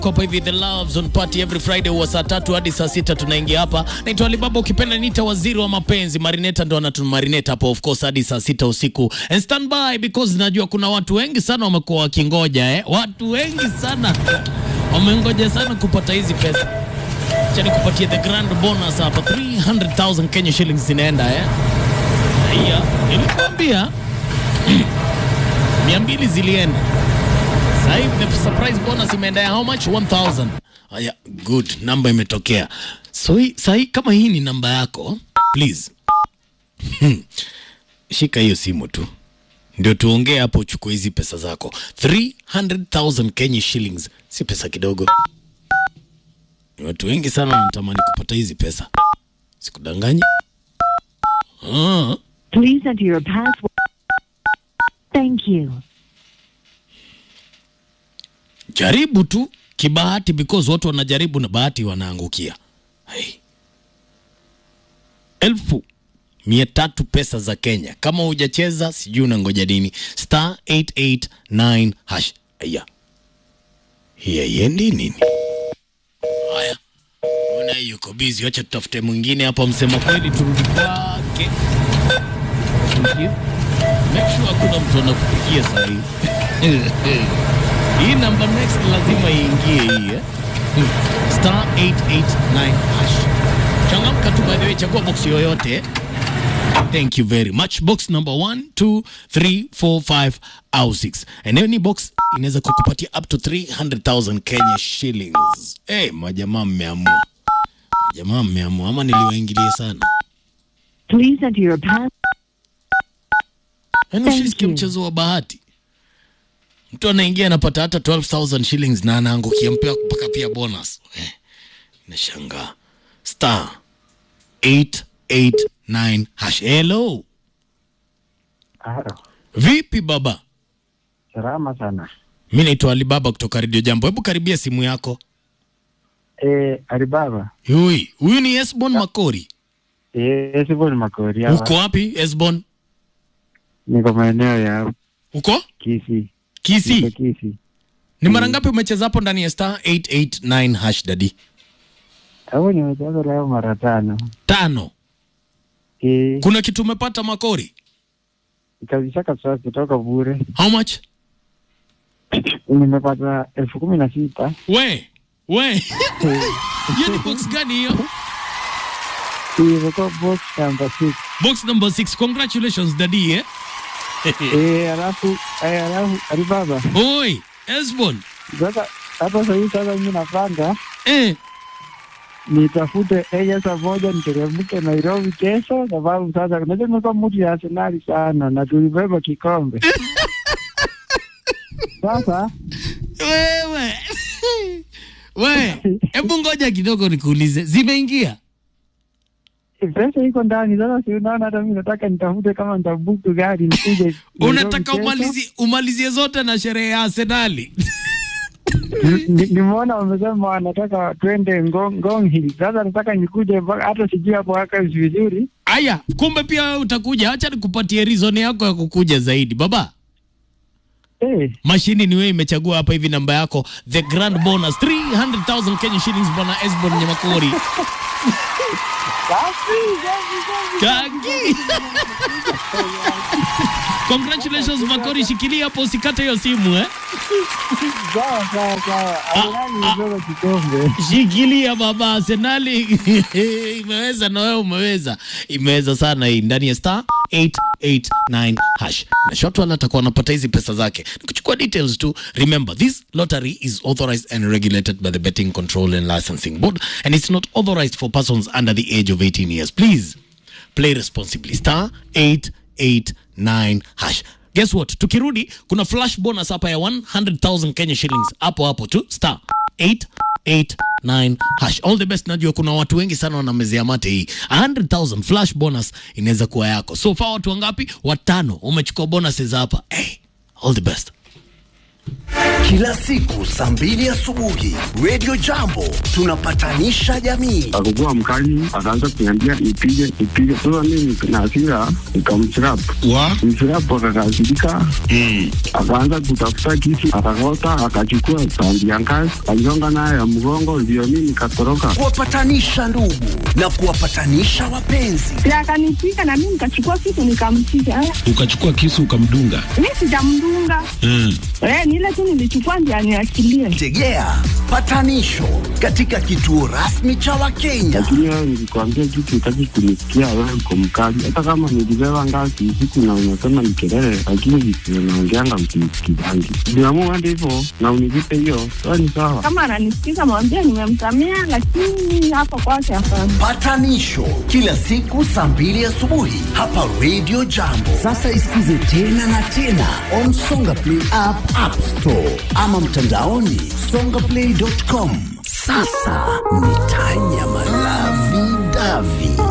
hapa hivi the loves on party every friday huwa saa tatu hadi saa sita tunaingia hapa naitwa alibaba ukipenda niita waziri wa mapenzi marineta ndo anatumarineta hapo of course hadi saa sita usiku and stand by because najua kuna watu wengi sana wamekuwa wakingoja eh? watu wengi sana wamengoja sana kupata hizi pesa cha nikupatie the grand bonus hapa 300000 kenya shillings zinaenda eh? haya nilikuambia mia mbili zilienda sasa hivi the surprise bonus imeenda ya how much 1000 haya good namba imetokea so hii sasa hii kama hii ni namba yako please Hmm. shika hiyo simu tu ndio tuongee hapo uchukue hizi pesa zako 300000 Kenya shillings si pesa kidogo Ni watu wengi sana wanatamani kupata hizi pesa sikudanganyi ah. Please enter your password. Thank you. jaribu tu kibahati because watu wanajaribu na bahati wanaangukia hey. elfu mia tatu pesa za kenya kama hujacheza sijui unangoja nini star 889 hash aya hii haiendi nini haya ona hii yuko bizi wacha tutafute mwingine hapa msema kweli turudi kwake Thank you. make sure hakuna mtu anakupigia sahii hii namba next lazima iingie hii eh? Hmm. star 889 hash changamka tu by the way chagua box yoyote eh? thank you very much box number 1 2 3 4 5 au 6 eneo ni box inaweza kukupatia up to 300000 kenya shillings hey, majamaa mmeamua majamaa mmeamua ama niliwaingilia sana Please enter your pass. yaani Thank ushisikia you. mchezo wa bahati mtu anaingia anapata hata 12000 shillings na anaangukia mpaka mpaka pia bonus eh, nashangaa star 889 hash hello Halo, vipi baba salama sana. mi naitwa alibaba kutoka redio jambo hebu karibia simu yako Eh, Alibaba. huyu huyu ni esbon makori Eh, Esbon Makori hapa. uko wapi esbon Niko maeneo ya uko Kisii. Niko kisi Kisii. ni mara ngapi umecheza hapo ndani ya star 889 hash dadi Hapo nimecheza leo mara tano. tano Eh, kuna kitu umepata makori kabisa kabisa kutoka bure. how much Nimepata elfu kumi na sita. we we hiyo ni box gani hiyo Imekuwa box number six. box number 6 congratulations dadi eh Eh, alafu, eh, alafu Alibaba. oi esbon Sasa hapa sasa hivi sasa mimi napanga eh nitafute ejasa moja niteremke Nairobi kesho, sababu sasa unajua nimekuwa mtu ya Arsenali sana na tulibeba kikombe sasa. wewe we hebu ngoja kidogo nikuulize zimeingia Pesa iko ndani sasa, si unaona, hata mimi nataka nitafute kama nitabuku gari nikuje. Nairobi unataka kesho. umalizie umalizie zote na sherehe ya arsenali Ni- ni- Nimeona wamesema wanataka twende Ngong, Ngong Hill. Sasa nataka nikuje mpaka- hata sijui hapo haka vizuri. aya kumbe pia wewe utakuja acha nikupatie reason yako ya kukuja zaidi baba Eh, mashini ni wewe imechagua hapa hivi namba yako the grand bonus 300000 kenya shillings bwana esbon nyamakori safi, safi, safi. Kagi. Congratulations Makori, shikilia hapo usikate hiyo simu eh. Sawa, sawa, sawa. Arsenali imebeba kikombe. Shikilia baba, Arsenali imeweza na wewe umeweza. Imeweza sana hii ndani ya star 889 hash. Na Shotwell atakuwa anapata hizi pesa zake. Kuchukua details tu. Remember, this lottery is authorized and regulated by the Betting Control and Licensing Board and it's not authorized for persons under the age of 18 years. Please play responsibly. Star 889 hash. Guess what? Tukirudi kuna flash bonus hapa ya 100,000 Kenya shillings hapo hapo tu star 889 hash. All the best. Najua kuna watu wengi sana wanamezea mate hii 100,000 flash bonus inaweza kuwa yako. So far watu wangapi? Watano umechukua bonuses hapa. Hey, all the best. Kila siku saa mbili asubuhi Radio Jambo tunapatanisha jamii. akakuwa mkali, akaanza kuniambia nipige nipige. Sasa mimi na hasira nikamchirap wa mchirap, akakasirika akaanza kutafuta kisu, akakota, akachukua tandi ya ngazi, aligonga nayo ya mgongo, ndio mimi nikatoroka. Kuwapatanisha ndugu na kuwapatanisha wapenzi. Si akanipiga na mimi nikachukua kitu nikampiga. Eh, ukachukua kisu ukamdunga Mi sijamdunga. mm. Eh, ni ile tu nilichukua ndio aniachilie. Tegea patanisho katika kituo rasmi cha Wakenya. Lakini wewe nilikwambia kitu, utaki kunisikia, wewe uko mkali. Hata kama nilibeba ngazi usiku na unasema ni kelele, lakini visio naongeanga msinisikizangi. Niamua hadi hivyo na univipe hiyo, sawa ni sawa. Kama ananisikiza mwambie nimemsamea, lakini hapo kwake hapana. Patanisho kila siku saa mbili asubuhi hapa Radio Jambo. Sasa isikize tena na tena on Songa Play app, App Store ama mtandaoni songaplay.com. Sasa ni tanya malavi davi